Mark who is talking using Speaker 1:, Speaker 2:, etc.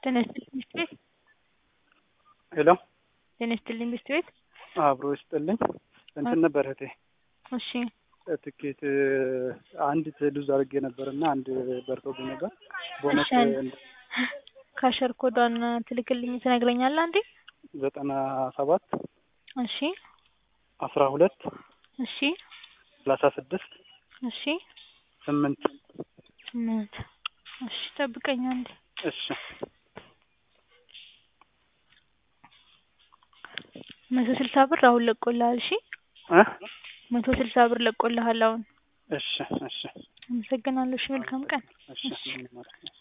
Speaker 1: ጤና ይስጥልኝ ሚስት ቤት
Speaker 2: ሄሎ
Speaker 1: ጤና ይስጥልኝ ሚስት ቤት
Speaker 2: አብሮ ይስጥልኝ። እንትን ነበር እህቴ
Speaker 1: እሺ
Speaker 2: ትኬት አንዲት ሉዝ አድርጌ ነበር እና አንድ በርቶብኝ ነበር። ቦነስ
Speaker 1: እሺ ካሸር ኮዷን ትልክልኝ ትነግረኛለህ አንዴ?
Speaker 2: ዘጠና ሰባት
Speaker 1: እሺ
Speaker 2: አስራ ሁለት
Speaker 1: እሺ
Speaker 2: ሰላሳ ስድስት
Speaker 1: እሺ
Speaker 2: ስምንት
Speaker 1: ስምንት እሺ ጠብቀኝ አንዴ።
Speaker 2: እሺ
Speaker 1: መቶ ስልሳ ብር አሁን ለቆልሃል። እሺ
Speaker 2: እ
Speaker 1: መቶ ስልሳ ብር ለቆልሃል አሁን።
Speaker 2: እሺ እሺ
Speaker 1: አመሰግናለሁ። እሺ መልካም ቀን።
Speaker 2: እሺ ምንም ማለት ነው።